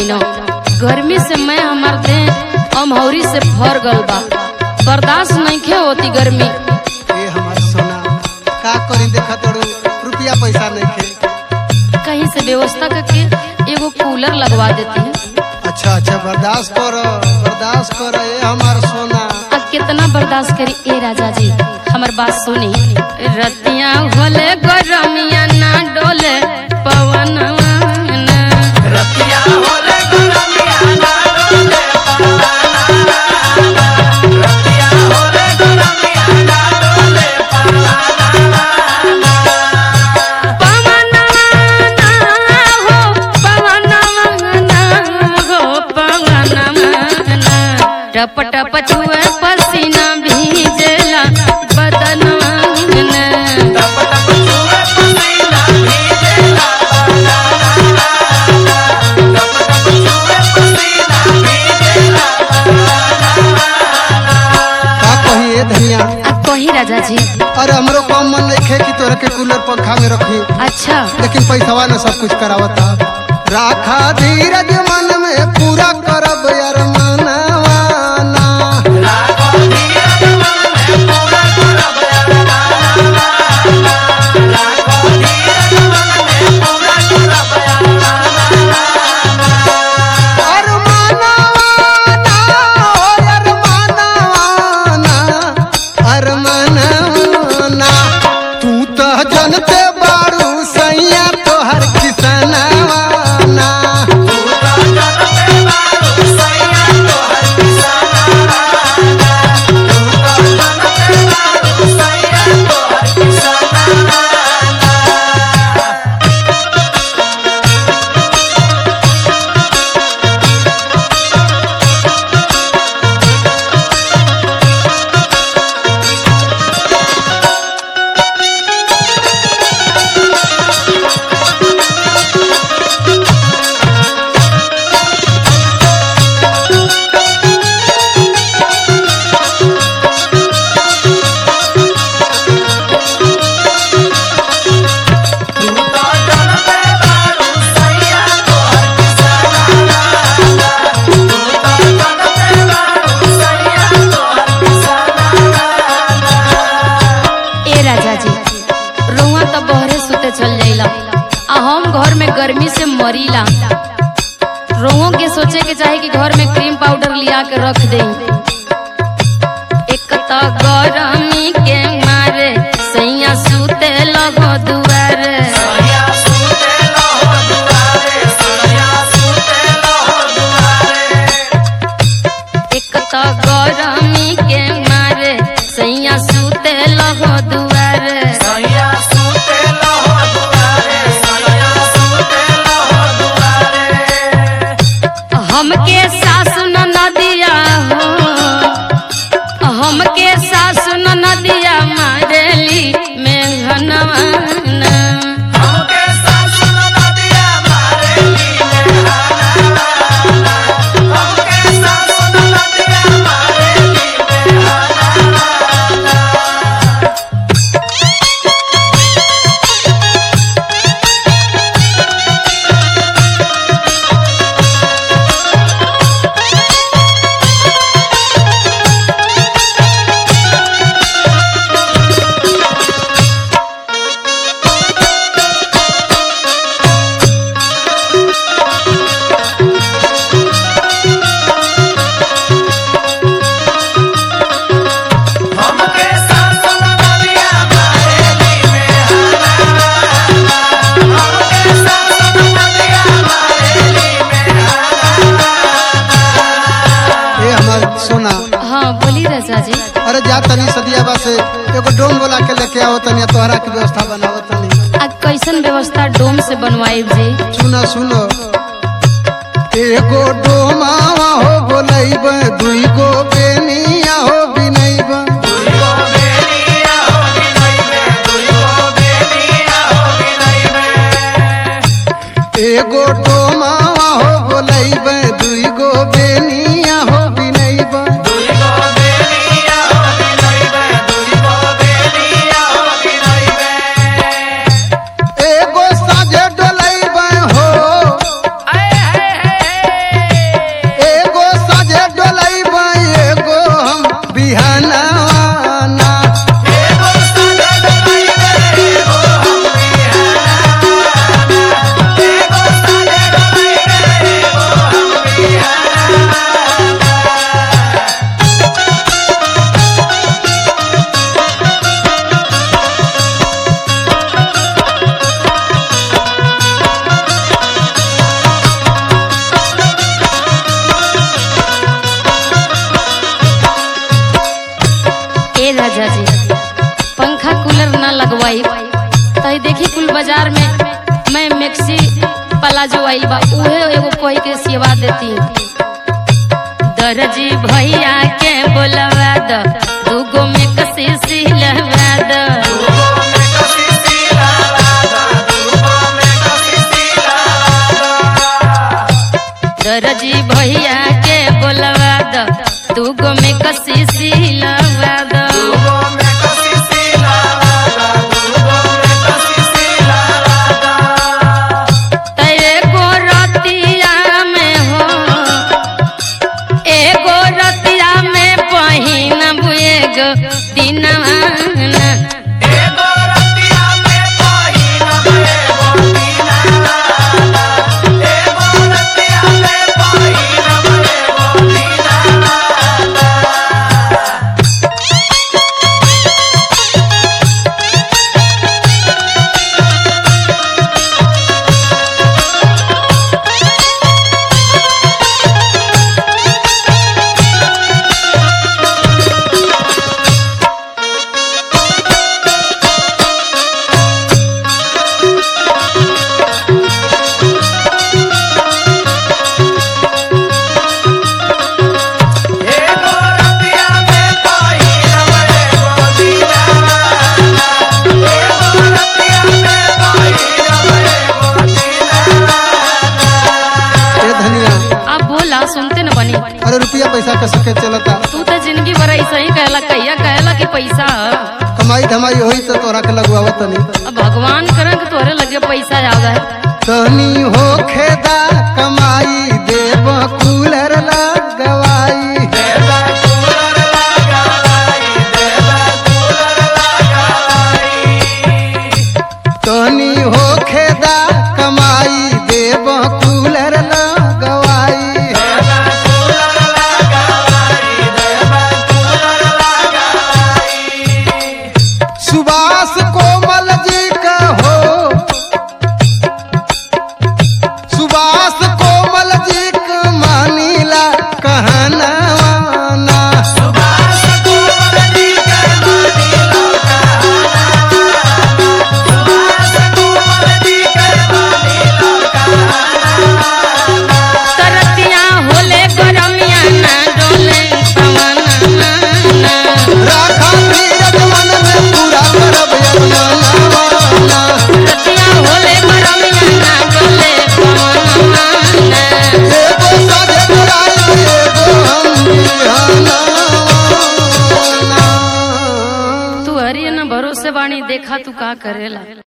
न गर्मी से मैं हमार देह अमहौरी से भर गल बा बर्दाश्त नहीं होती गर्मी ए हमार सोना का करी देखा तोड़ू रुपया पैसा नहीं खे कहीं से व्यवस्था करके एगो कूलर लगवा देती है अच्छा अच्छा बर्दाश्त कर बर्दाश्त कर ए हमार सोना अब कितना बर्दाश्त करी ए राजा जी हमार बात सुनी रतिया होले गरमिया ना डोले पवन टप टप छुए पसीना भीजला बदनवा का कही ए धनिया अब कही राजा जी अरे हमरो कम मन नहीं खे कि तोरा के कूलर पंखा में रखी अच्छा लेकिन पैसावा ने सब कुछ करावता राखा धीरज मन में पूरा करब यार मनवाना अर मनवाना, ओ यार मनवाना, अर मनवाना। तू तो जनते बाड़ू सैया तोहर किसनवाना ए राजा जी रुआ तो बहरे सुते चल जाइला आ हम घर में गर्मी से मरीला रोओं के सोचे के चाहे कि घर में क्रीम पाउडर लिया के रख दे एक तो गर्मी के मारे सैया सुते लगो दुआरे एक तो गर्मी के मारे सैया सुते लगो दुआरे हमके सासु न नदिया हो हमके सासु न नदिया मारेली मेघनवा ए हमार सोना हाँ बोली राजा जी अरे जा तनी सदियाबा से एगो डोम बोला के लेके आओ तनी तोहरा की व्यवस्था बनाओ तनी आ कैसन व्यवस्था डोम से बनवाई जी सुनो सुनो एगो डोमावा हो बोलैब दुई गो बेनिया हो बिनैब एगो डोमावा हो बोलैब दुई गो बेनिया हो बिनैब एगो साझे डोलैब हो वाइफ तो देखी कुल बाजार में मैं मैक्सी प्लाजो आइल बा उहे एगो कोई के सेवा देती दर्जी भैया के बोलवा द दूगो में कसी सिलवा द दर्जी भैया के बोलवा द दूगो में कसी सिलवा द त एगो रतिया में हो एगो रतिया में पहिनब एगो दिनवा ए धनिया अब बोला सुनते न बनी अरे रुपया पैसा कैसे के चलता तू तो जिंदगी भर ऐसा ही कहला कहिया कहला कि पैसा ह। कमाई धमाई होई तो तोरा के लगवावत तनी अब भगवान करन कि तोरे लगे पैसा आवे तनी हो खेदा कमाई देव कूलर लगवाई तनी हो खेदा कमाई देव कूलर लगवाई सुभाष कोमल जी का हो सुभाष कोमल जी का मानीला कहनावाना तरतिया होले गरमिया ना डोले पवना ना राखा धीरज मन में पूरा करब अरमानवाना तरतिया होले गरमिया ना डोले पवना ना एगो साझे कराई एगो हम बिहानवाना तू हरी न भरोसे बाणी देखा तू का करेला